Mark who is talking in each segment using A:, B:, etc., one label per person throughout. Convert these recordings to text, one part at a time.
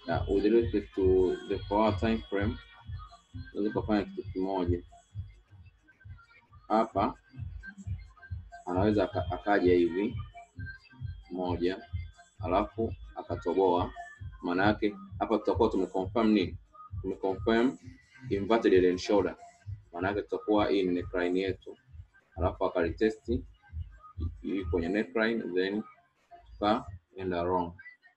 A: yeah, with respect to the four hour time frame unaweza kufanya kitu kimoja hapa, anaweza aka- akaja hivi moja, alafu akatoboa. Maana yake hapa tutakuwa tumeconfirm nini? Tumeconfirm inverted head and shoulder, maana yake tutakuwa hii ni neckline yetu, alafu akalitesti hii kwenye neckline, then tukaenda wrong.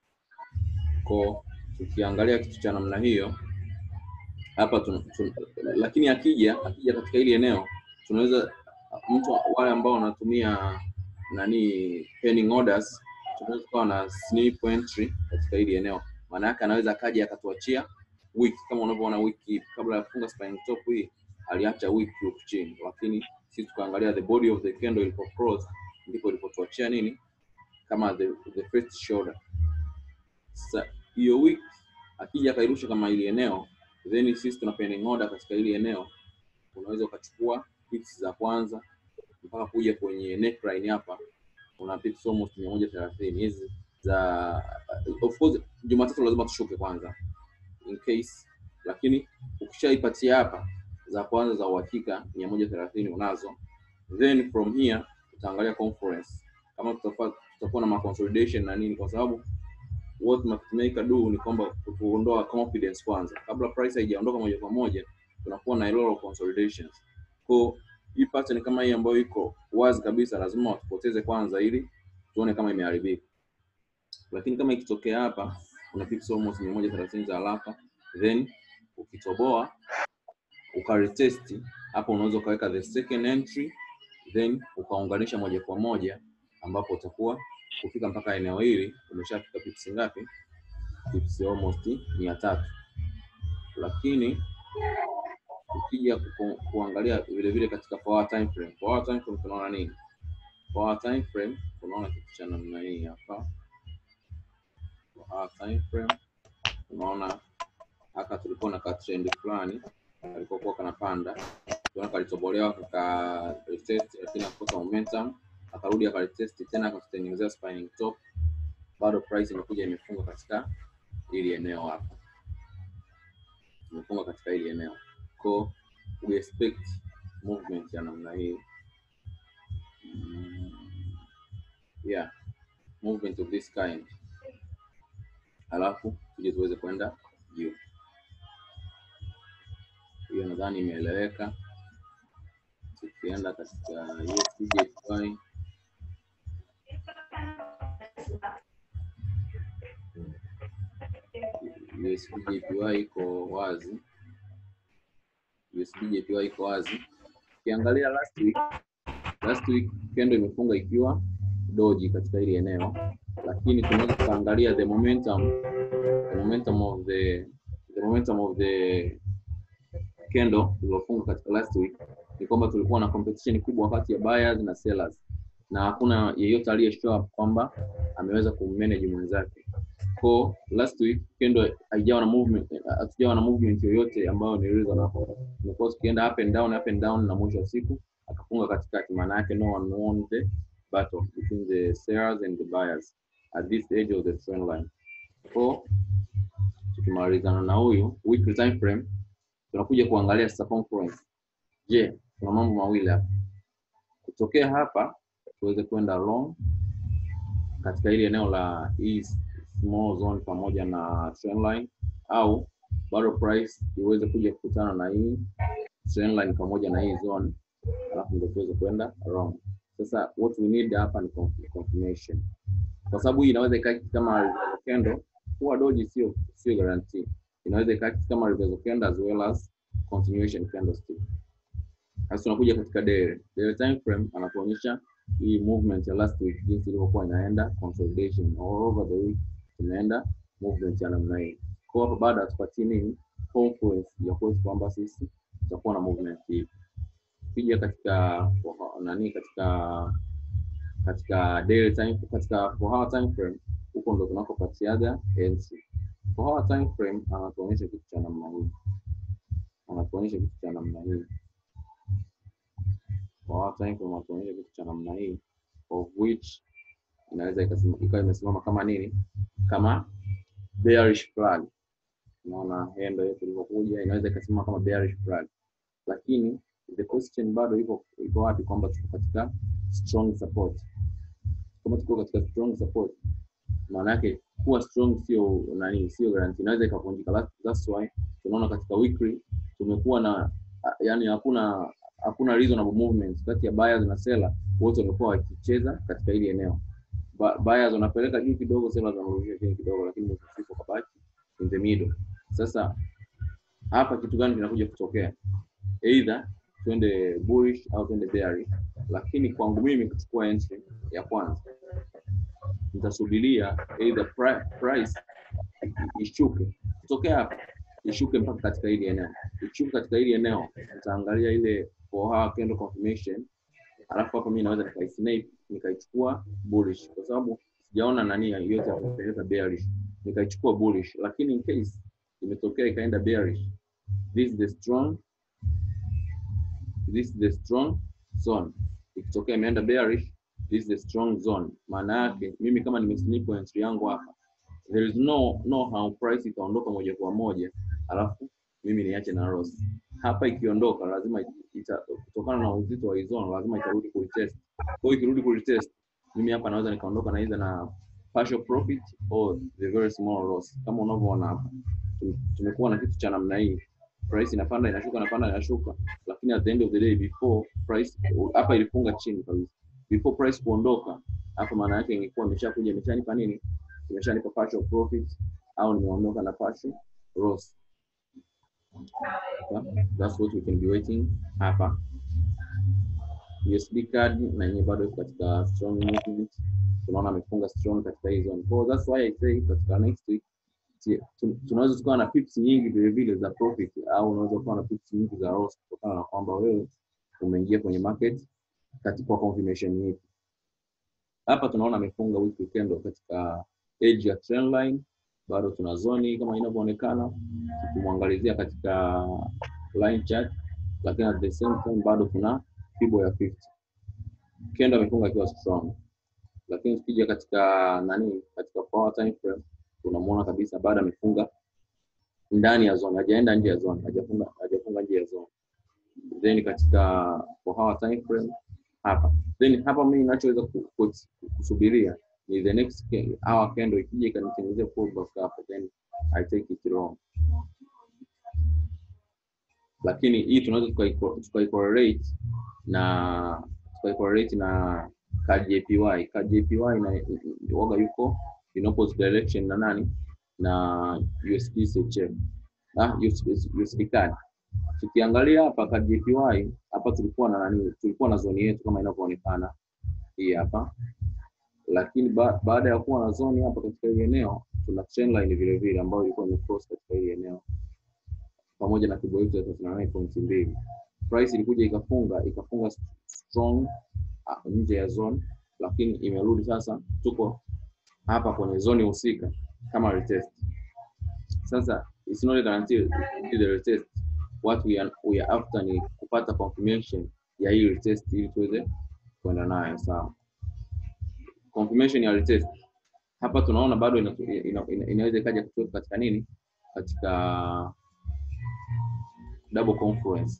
A: Kwa tukiangalia kitu cha namna hiyo hapa tun, tun, lakini akija akija katika hili eneo tunaweza mtu wale ambao wanatumia nani pending orders tunaweza kuwa na snip entry katika hili eneo, maana yake anaweza akaja akatuachia wiki kama unavyoona wiki kabla ya kufunga spine top hii aliacha wiki huku chini, lakini sisi tukaangalia the body of the candle ilipo cross ndipo ilipotuachia nini kama the, the first shoulder. Sasa hiyo wiki akija akairusha kama hili eneo, then sisi tuna pending order katika hili eneo, unaweza ukachukua pips za kwanza mpaka kuja kwenye neckline hapa, una pips almost mia moja thelathini hizi za of course, Jumatatu lazima tushuke kwanza in case, lakini ukishaipatia hapa za kwanza za uhakika mia moja thelathini unazo, then from here utaangalia conference kama tutakuwa tutakuwa na maconsolidation na nini, kwa sababu what market maker do ni kwamba kuondoa confidence kwanza, kabla price haijaondoka moja kwa moja, tunakuwa na a lot of consolidations. Kwa hii pattern kama hii ambayo iko wazi kabisa, lazima watupoteze kwanza, ili tuone kama imeharibika. Lakini kama ikitokea hapa kuna pips almost 130 za haraka, then ukitoboa ukaretest hapo, unaweza ukaweka the second entry, then ukaunganisha moja kwa moja, ambapo utakuwa kufika mpaka eneo hili umeshafika pips ngapi? Pips almost mia tatu. Lakini ukija ku, kuangalia vile vile katika four hour time frame, four hour time frame tunaona nini? Four hour time frame tunaona kitu cha namna hii hapa. Four hour time frame tunaona haka tulikuwa na ka trend fulani kalikokuwa kanapanda, tunaona kalitobolewa kaka retest, lakini akakosa momentum, akarudi akalitest tena akatengenezea spinning top, bado price imekuja imefunga katika hili eneo hapa, imefunga katika hili eneo ko we expect movement ya namna hii mm, yeah movement of this kind, alafu tuje tuweze kwenda juu. Hiyo nadhani imeeleweka. Tukienda katika USDJPY USDJPY iko wazi, USDJPY iko wazi. Ukiangalia last week, last week kendo imefunga ikiwa doji katika hili eneo, lakini tunaweza tukaangalia the momentum, the momentum of the the momentum of the candle iliyofunga katika last week ni kwamba tulikuwa na competition kubwa kati ya buyers na sellers, na hakuna yeyote aliye show up kwamba ameweza kummanage mwenzake. Kwa last week candle haijawa na movement, hatujawa na movement yoyote ambayo ni reasonable. Tumekuwa tukienda up and down, up and down, na mwisho wa siku akafunga katikati. Maana yake no one won the battle between the sellers and the buyers at this edge of the trend line. Kwa tukimalizana na huyu weekly time frame tunakuja kuangalia sasa conference. Je, kuna mambo mawili hapa. Kutokea hapa tuweze kwenda long katika hili eneo la hii small zone pamoja na trend line, au bado price iweze kuja kukutana na hii trend line pamoja na hii zone, alafu ndio tuweze kwenda wrong. Sasa what we need hapa ni conf- confirmation, kwa sababu hii inaweza ikaa kama reversal candle. Huwa doji sio sio guarantee, inaweza ikaa kama reversal candle as well as continuation candlestick. Sasa tunakuja katika daily daily time frame, anatuonyesha hii movement ya last week jinsi ilivyokuwa inaenda consolidation all over the week, tunaenda movement ya namna hii. Kwa hapo bado hatupatii nini confluence ya kwetu kwamba sisi tutakuwa na movement hii. Ukija katika nani, katika katika daily time, katika four hour time frame, huko ndo tunakopatiaga entry. Four hour time frame anatuonyesha kitu cha namna hii, anatuonyesha kitu cha namna hii four hour time frame anatuonyesha kitu cha namna hii of which inaweza ikasema- ikawa imesimama kama nini, kama bearish flag unaona hendo yetu ilivyokuja inaweza ikasema kama bearish flag lakini the question bado iko iko wapi kwamba tuko katika strong support kama tuko katika strong support maana yake kuwa strong sio nani sio guarantee inaweza ikavunjika That- that's why tunaona katika weekly tumekuwa na yani hakuna hakuna reasonable movements kati ya buyers na seller wote wamekuwa wakicheza katika hili eneo Ba- buyers wanapeleka juu kidogo sellers wanarudisha chini kidogo lakini mwisho wa siku kabaki in the middle sasa hapa kitu gani kinakuja kutokea either twende bullish au twende bearish lakini kwangu mimi kuchukua entry ya kwanza nitasubiria either pri- price ishuke kutokea hapa ishuke mpaka katika hili eneo ishuke katika hili eneo nitaangalia ile four hour candle confirmation alafu hapo mimi naweza nikaisnape nikaichukua bullish kwa sababu sijaona nani yote akipeleka bearish nikaichukua bullish lakini in case imetokea ikaenda bearish this is the strong this is the strong zone ikitokea imeenda bearish this is the strong zone maana yake mimi kama nimesnip entry yangu hapa there is no no how price itaondoka moja kwa moja alafu mimi niache na loss hapa ikiondoka lazima ita, kutokana na uzito wa hii zone lazima itarudi kuitest kwa hiyo ikirudi kuitest mimi hapa naweza nikaondoka na either na partial profit or the very small loss kama unavyoona hapa Tum- tumekuwa na kitu cha namna hii price inapanda inashuka inapanda inashuka lakini at the end of the day before price hapa ilifunga chini kabisa before price kuondoka hapo maana yake ingekuwa imeshakuja imeshanipa nini imeshanipa partial profit au nimeondoka na partial loss Yeah, that's what we can be waiting hapa USD card na yenyewe bado iko katika strong movement tunaona amefunga strong katika hii zone so that's why I say katika next week si- tu- tunaweza tukawa na pips nyingi vile vile za profit au unaweza kuwa na pips nyingi za loss kutokana na kwamba wewe umeingia kwenye market katika confirmation hii hapa tunaona amefunga weekly candle katika edge ya trend line bado tuna zoni kama inavyoonekana tukimwangalizia katika line chart lakini at the same time bado kuna fibo ya 50 candle amefunga akiwa strong lakini tukija katika nani katika power time frame tunamuona kabisa bado amefunga ndani ya zone hajaenda nje ya zone hajafunga hajafunga nje ya zone then katika for hour time frame hapa then hapa mimi ninachoweza ku- ku- kusubiria ni the next ca- hour candle ikija ikanitengenezea pullback hapo then I take it wrong lakini hii tunaweza tukai- tukaicorrelate na tukaicorrelate na KJPY KJPY na waga yuko in opposite direction na nani na USD CHF ah USD USD card tukiangalia hapa KJPY hapa tulikuwa na nani tulikuwa na zoni yetu kama inavyoonekana hii hapa lakini ba, baada ya kuwa na zoni hapa katika hili eneo tuna trend line vile vile ambayo ilikuwa imecross katika hili eneo pamoja na kibo yetu ya 39.2 price ilikuja ikafunga ikafunga strong ah, nje ya zone lakini imerudi sasa tuko hapa kwenye zone husika kama retest sasa it's not guaranteed the retest what we are, we are after ni kupata confirmation ya hii retest ili tuweze kwenda nayo sawa confirmation ya retest hapa tunaona bado ina, ina, ina, inaweza ikaja kutoka katika nini katika double confluence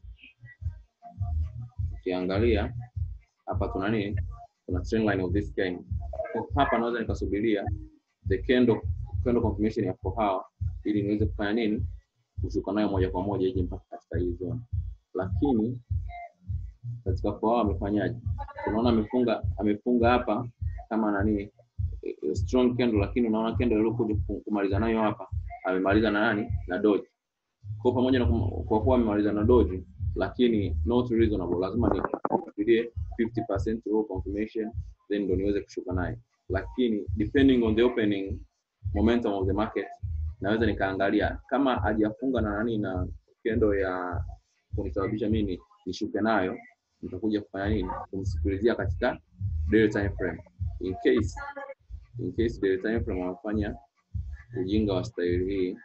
A: ukiangalia hapa tuna nini kuna trend line of this kind Kwa hapa naweza nikasubiria the candle candle confirmation ya four hour ili niweze kufanya nini kushuka nayo moja kwa moja ije mpaka katika hii zone lakini katika four hour amefanyaje tunaona amefunga amefunga hapa kama nani eh, eh, strong candle lakini unaona candle iliyokuja ku- kumaliza nayo hapa amemaliza na nani na doji kwa pamoja na kum- kwa kuwa amemaliza na doji lakini not reasonable lazima ni nifikirie 50% raw confirmation then ndo niweze kushuka naye lakini depending on the opening momentum of the market naweza nikaangalia kama hajafunga na nani na kendo ya kunisababisha mimi nishuke nayo nitakuja kufanya nini kumsikilizia katika daily time frame in case in case daily time frame amefanya ujinga wa staili hii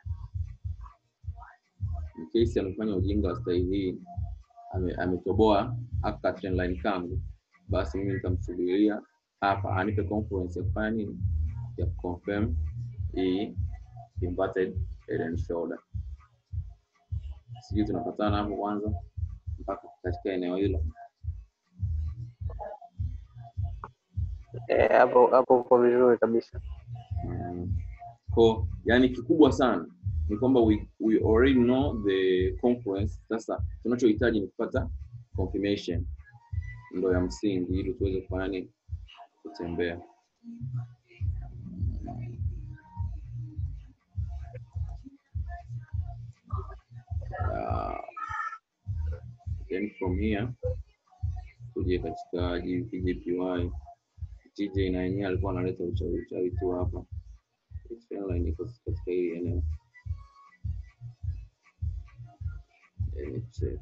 A: in case amefanya ujinga wa staili hii ame- ametoboa aka trend line kangu basi mimi nitamsubiria hapa anipe confluence ya kufanya nini ya confirm hii inverted head and shoulder sijui tunapatana hapo kwanza mpaka katika eneo hilo
B: Eh, hapo hapo uko vizuri kabisa.
A: Mm. Ko, yani kikubwa sana ni kwamba we, we already know the confluence. Sasa tunachohitaji ni kupata confirmation, ndo ya msingi, ili tuweze kufanya nini? Kutembea. Uh, then from here tuje katika JPY TJ na yenyewe alikuwa analeta uchawi uchawi tu hapa. Trendline iko katika hili eneo. Let me check.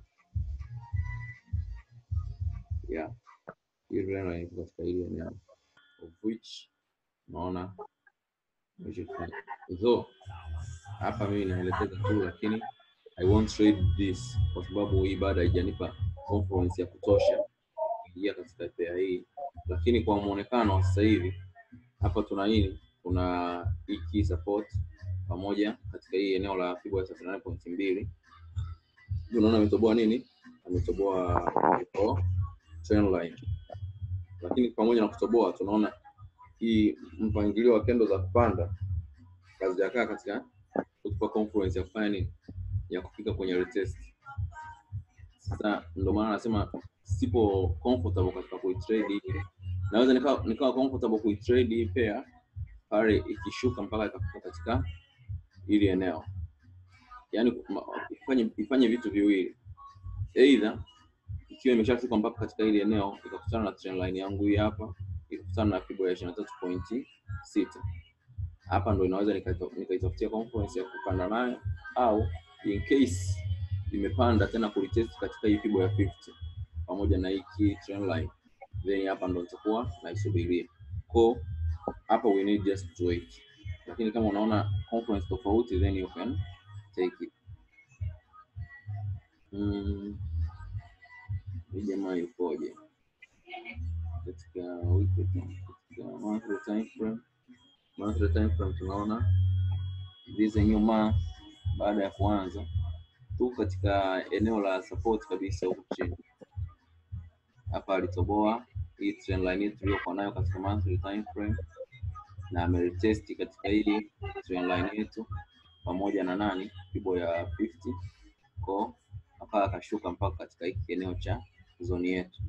A: Yeah. Hii trendline iko katika hili eneo of which naona so hapa mimi naelekeza tu, lakini I won't trade this kwa sababu hii bado haijanipa confluence ya kutosha kuingia katika pair hii, lakini kwa muonekano wa sasa hivi hapa tuna nini? Kuna hii key support pamoja katika hii eneo la fibo ya 38.2 unaona ametoboa nini? Ametoboa iko trend line, lakini pamoja na kutoboa tunaona hii mpangilio wa kendo za kupanda hazijakaa katika kutupa confluence ya kufanya nini, ya kufika kwenye retest. Sasa ndio maana nasema sipo comfortable katika kuitrade hii. Naweza nikawa nikawa comfortable kuitrade hii pair pale ikishuka mpaka ikafika katika hili eneo, yaani ma- ifanye ifanye vitu viwili, either ikiwa imeshafika mpaka katika hili eneo ikakutana na trend line yangu hii hapa ikakutana na fibo ya 23.6 hapa ndo inaweza nikaita- nikaitafutia confluence ya kupanda nayo, au in case imepanda tena kulitest katika hii fibo ya 50 pamoja na hii key trend line, then hapa ndo nitakuwa naisubiria. Ko hapa we need just to wait, lakini kama unaona confluence tofauti, then you can take it. Mm, hii jamaa yukoje katika weekly time, katika monthly time frame? Monthly time frame tunaona hizi nyuma baada ya kuanza tu katika eneo la support kabisa huku chini hapa alitoboa hii trend line yetu tuliyokuwa nayo katika monthly time frame na ameretest katika hii trend line yetu pamoja na nani fibo ya 50 ko hapa akashuka mpaka katika hiki eneo cha zoni yetu.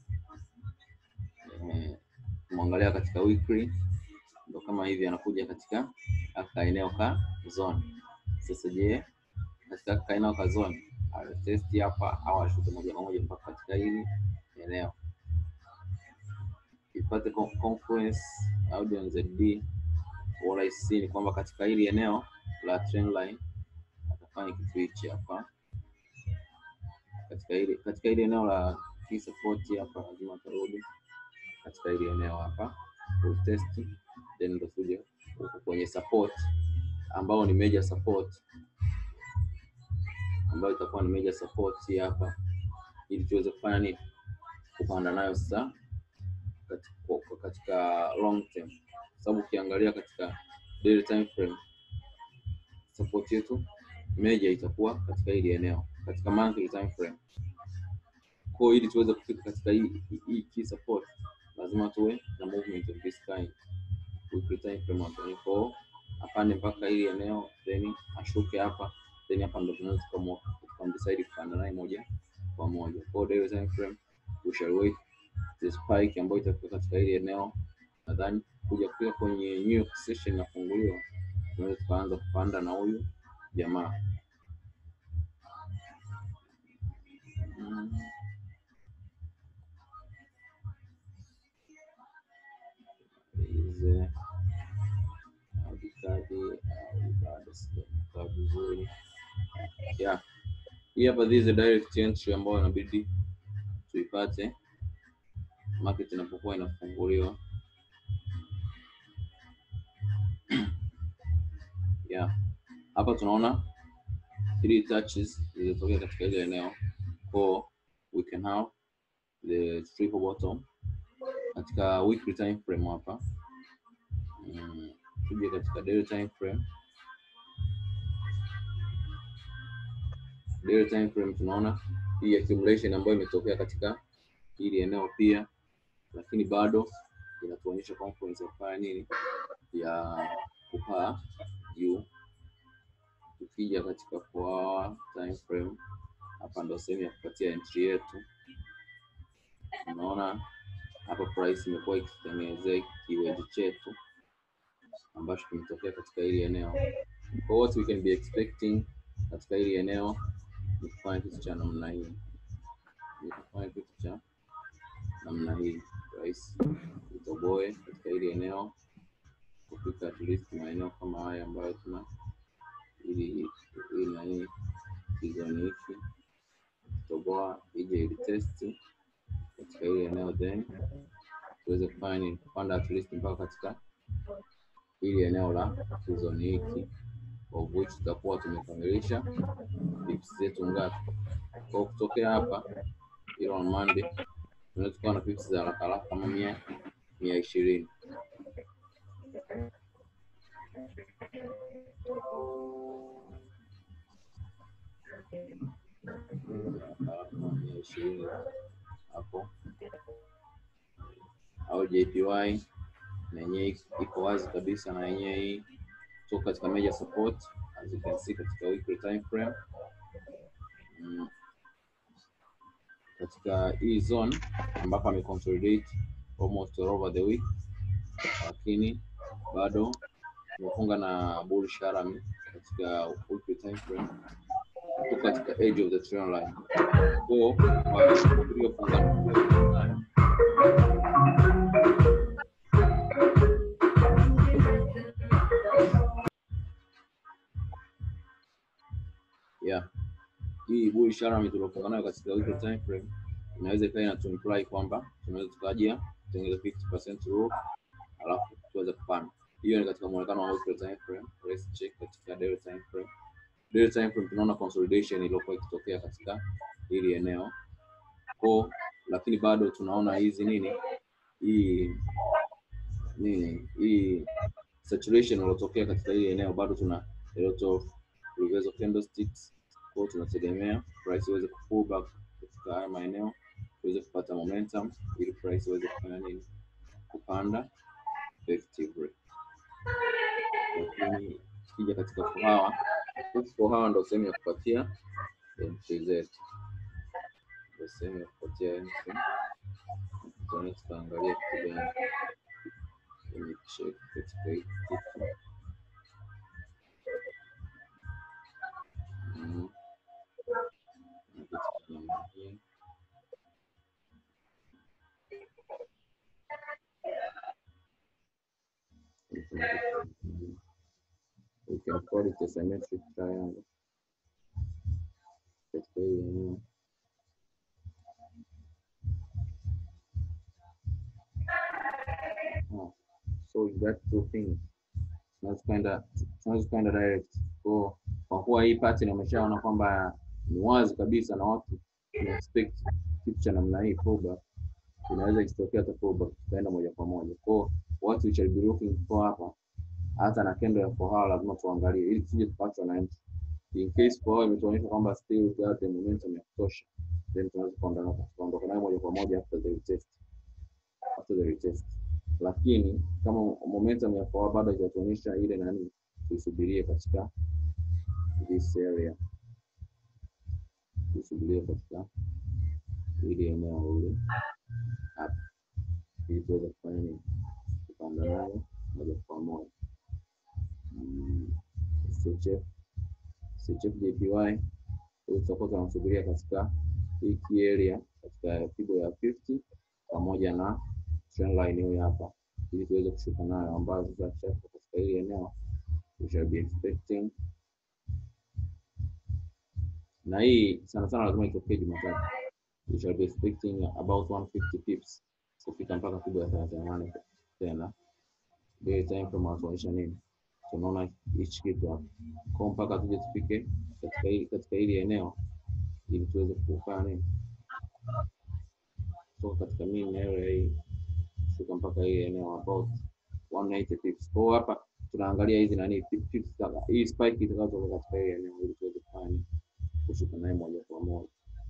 A: Eh, Kumwangalia katika weekly ndo kama hivi anakuja katika aka eneo ka zone. Sasa je, katika ka eneo ka zone aretest hapa au ashuke moja kwa moja mpaka katika hili eneo ipate con- confluence Audion ZD what I see ni kwamba katika hili eneo la trend line atafanya kitu hichi hapa katika hili katika hili eneo la key support hapa lazima atarudi katika hili eneo hapa test then ndo tuje huku kwenye support ambao ni major support ambayo itakuwa ni major support hii hapa ili tuweze kufanya nini kupanda nayo sasa katika, katika long term kwa sababu ukiangalia katika daily time frame support yetu major itakuwa katika hili eneo katika monthly time frame kwa hiyo ili tuweze kufika katika hii hii- hii key support lazima tuwe na movement of this kind weekly time frame wa 24 apande mpaka hili eneo then ashuke hapa then hapa ndo tunaweza tukamwa- tukamdecide kupanda naye moja kwa moja kwa hiyo daily time frame we shall wait the spike ambayo itafika katika hili eneo nadhani kuja kufika kwenye New York session inafunguliwa tunaweza tukaanza kupanda na huyu jamaa Mm. Ize audikadi au bado sijakaa vizuri yeah. Hii hapa this is a direct entry ambayo inabidi tuipate market inapokuwa inafunguliwa yeah. Hapa tunaona three touches zilizotokea katika ile eneo for we can have the triple bottom katika weekly time frame hapa mm, tuje katika daily time frame daily time frame tunaona hii accumulation ambayo imetokea katika hili eneo pia, lakini bado inatuonyesha confluence ya kufanya nini, ya kupaa juu. Tukija katika four hour time frame, hapa ndo sehemu ya kupatia entry yetu. Unaona hapa price imekuwa ikitengenezea kiwendi chetu ambacho kimetokea katika hili eneo. Kwa what we can be expecting katika hili eneo ni kufanya kitu cha namna hii, ni kufanya kitu cha namna hii, price itoboe katika hili eneo kufika at least maeneo kama haya ambayo tuna ili hii na hii kizoni hiki toboa ije ili testi katika hili eneo then tuweze kufanya nini, kupanda at least mpaka katika hili eneo la kizoni hiki of which tutakuwa tumekamilisha pips zetu ngapi. Kwa kutokea hapa ile on Monday tunaweza tukawa na pips za haraka haraka kama mia mia ishirini mia ishirini hapo au JPY na yenyewe iko wazi kabisa, na yenyewe hii kutoka katika major support as you can see katika weekly time frame mm. Katika hii zone ambapo ameconsolidate almost all over the week, lakini bado tumefunga na bullish rally katika weekly time frame tuko katika edge of the trend line. Kwa tuliofunga nayo yeah, hii bullish rally tuliofunga nayo katika weekly time frame inaweza ikawa inatu imply kwamba tunaweza tukaja kutengeneza 50% rule alafu tuweze kupanda. Hiyo ni katika muonekano wa weekly time frame. Let's check katika daily time frame. Daily time frame tunaona consolidation iliyokuwa ikitokea katika hili eneo ko, lakini bado tunaona hizi nini hii nini hii saturation iliyotokea katika hili eneo, bado tuna a lot of reversal candlesticks. Kwa tunategemea price iweze ku pull back katika haya maeneo tuweze kupata momentum ili price iweze kufanya nini, kupanda effectively. Lakini tukija katika four hour, four hour ndo sehemu ya kupatia entry zetu, ndo sehemu ya kupatia entry. Tunaweza tukaangalia kitu gani kwenye check katika hii kitu Mhm. Na kitu kingine hii. We can call it a symmetric triangle. Katika hii eneo. Oh, so you got two things. Tunaweza kwenda tunaweza kwenda direct. Kwa kwa kuwa hii pattern umeshaona kwamba ni wazi kabisa na watu tuna expect kitu cha namna hii pullback, inaweza ikitokea hata pullback tutaenda moja kwa moja. Kwa what we shall be looking for hapa hata na kendo ya four hour lazima tuangalie ili tusije tukapatwa na entry. In case four hour imetuonyesha kwamba still got the momentum ya kutosha, then tunaweza kuondoka kuondoka nayo moja kwa moja after the retest, after the retest. Lakini kama momentum ya four hour bado haijatuonyesha ile nani, tuisubirie katika this area, tuisubirie katika ili eneo ile hapa, ili tuweze kufanya nini, kupanda nayo moja kwa moja. Mm, CHF CHF JPY huyu tutakuwa tunamsubiria katika hii key area katika pigo ya 50 pamoja na trend line hiyo hapa, ili tuweze kushuka nayo, ambazo sasa tukishafika katika hili eneo we shall be expecting, na hii sana sana lazima itokee Jumatatu, we shall be expecting about 150 pips kufika mpaka pigo ya 38 tena. Daily time frame wanatuonyesha nini? tunaona hichi kitu hapa kwa mpaka tuje tufike katika hili katika hili eneo ili tuweze kufanya nini, kutoka katika mean area hii kufika mpaka hili eneo about 180 pips. Kwa hiyo hapa tunaangalia hizi nani pips za hii spike itakayotoka katika hili eneo ili tuweze kufanya nini, kushuka naye moja kwa moja.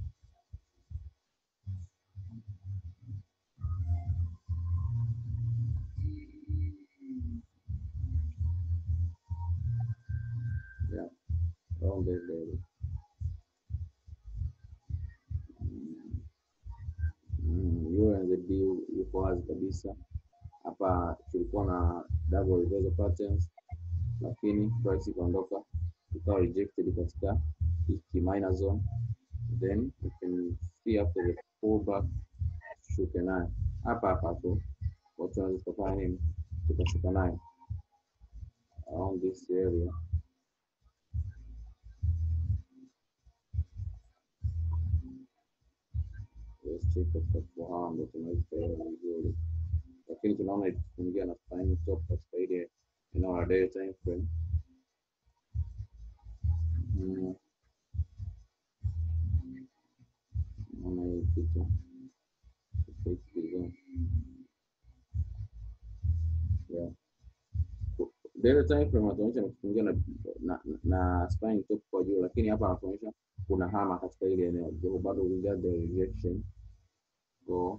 A: Yeah, around that level. Mm, euro and ZD yuko wazi kabisa hapa. Tulikuwa na double reversal patterns, lakini price ikaondoka ikawa rejected katika hiki minor zone, then you can see after the pullback tushuke nayo hapa hapa tu, watu wanaweza tukafanya nini, tukashuka nayo around this area Let's check katika kufahamu ndo tunaweza kuelewa vizuri, lakini tunaona ikifungia na spine top katika ile eneo la daily time frame. Mm. Naona hii kitu Fake design. Yeah. Daily time frame anatuonyesha ni kufungia na, na, na spine top kwa juu, lakini hapa anatuonyesha kuna hama katika ile eneo, japo bado we got the rejection so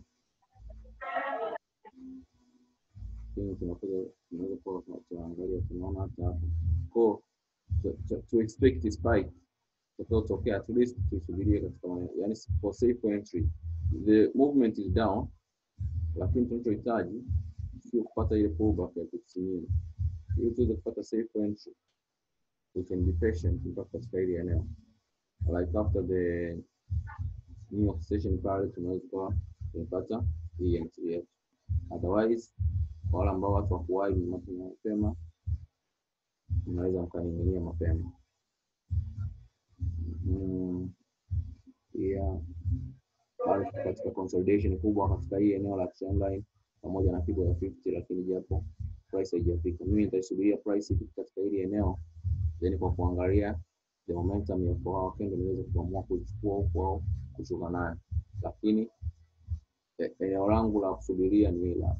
A: lakini tunakuja tunaweza kuwa tuna- tunaangalia tunaona hata hapo ko to, to, to expect spike utakaotokea at least tusubirie katika maeneo yani for safe entry the movement is down lakini tunachohitaji sio kupata ile pullback ya kusimini ili tuweze kupata safe entry we can be patient mpaka katika ile eneo like after the New York session pale tunaweza kuwa tumepata hii entry yetu otherwise kwa wale ambao watu wakuwahi mapema mapema mnaweza mkaning'inia mapema mm, pia bado tuko katika consolidation kubwa katika hii eneo la trendline pamoja na pigo ya 50 lakini japo price haijafika mimi nitaisubiria price ifike katika hili eneo then kwa kuangalia the momentum ya kwa hao kendo niweze kuamua kuichukua huko au kushuka nayo lakini e- eneo langu la kusubiria ni hila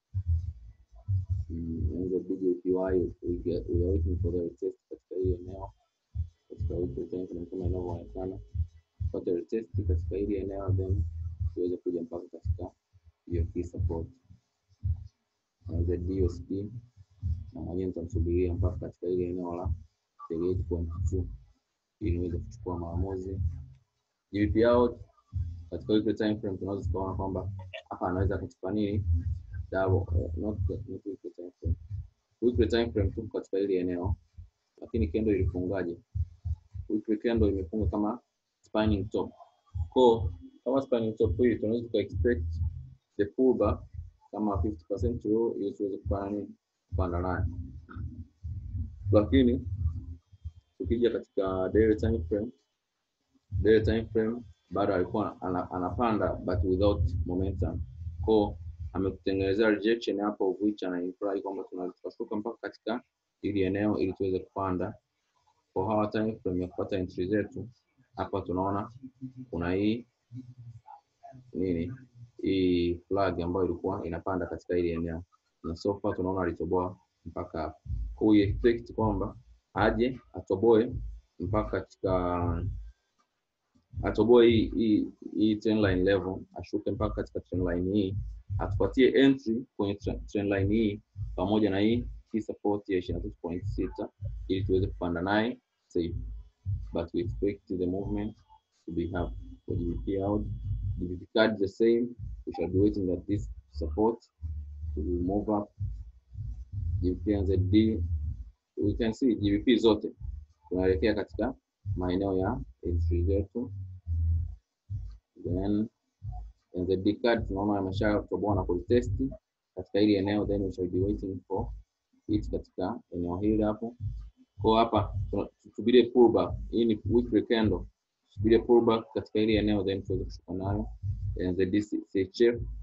A: mm, the BJPY we, get, we are waiting for the retest katika hili eneo katika weekly time frame kama inavyoonekana tupate retest katika hili eneo then tuweze kuja mpaka katika hiyo key support na ZDUSD na mwenyewe nitamsubiria mpaka katika ile eneo la 38.2 ili niweze kuchukua maamuzi. GBP out katika weekly time frame tunaweza tukaona kwamba hapa anaweza akachukua nini double, eh, not, not weekly time frame. Weekly time frame tuko katika ile eneo, lakini kendo ilifungaje? Weekly candle imefunga kama spanning top. Kwa kama spanning top hii tunaweza tuka expect the pullback kama 50% row ili tuweze kufanya nini kupanda nayo, lakini tukija katika daily time frame, daily time frame bado alikuwa ana, anapanda but without momentum. Kwa ametutengenezea rejection hapo of which ana imply kwamba tunaweza tukashuka mpaka katika ili eneo ili tuweze kupanda. Kwa hawa time frame ya kupata entry zetu hapa tunaona kuna hii nini hii flag ambayo ilikuwa inapanda katika hili eneo na so far tunaona alitoboa mpaka hapo. Kwa hiyo expect kwamba aje atoboe mpaka katika atoboe hii hii hii trend line level, ashuke mpaka katika trend line hii, atupatie entry kwenye tre- trend line hii pamoja na hii key support ya 23.6 ili tuweze kupanda naye safe, but we expect the movement to be up for GBP out. GBP card the same, we shall be waiting at this support to move up. GBP and ZD we can see GBP zote tunaelekea katika maeneo ya entry zetu, then NZD card tunaona ameshatoboa na kulitest katika hili eneo, then we shall be waiting for it katika eneo hili hapo. Kwa hapa tuna- tusubirie pullback, hii ni weekly candle, tusubirie pullback katika hili eneo, then tuweze kushuka nayo NZD CHF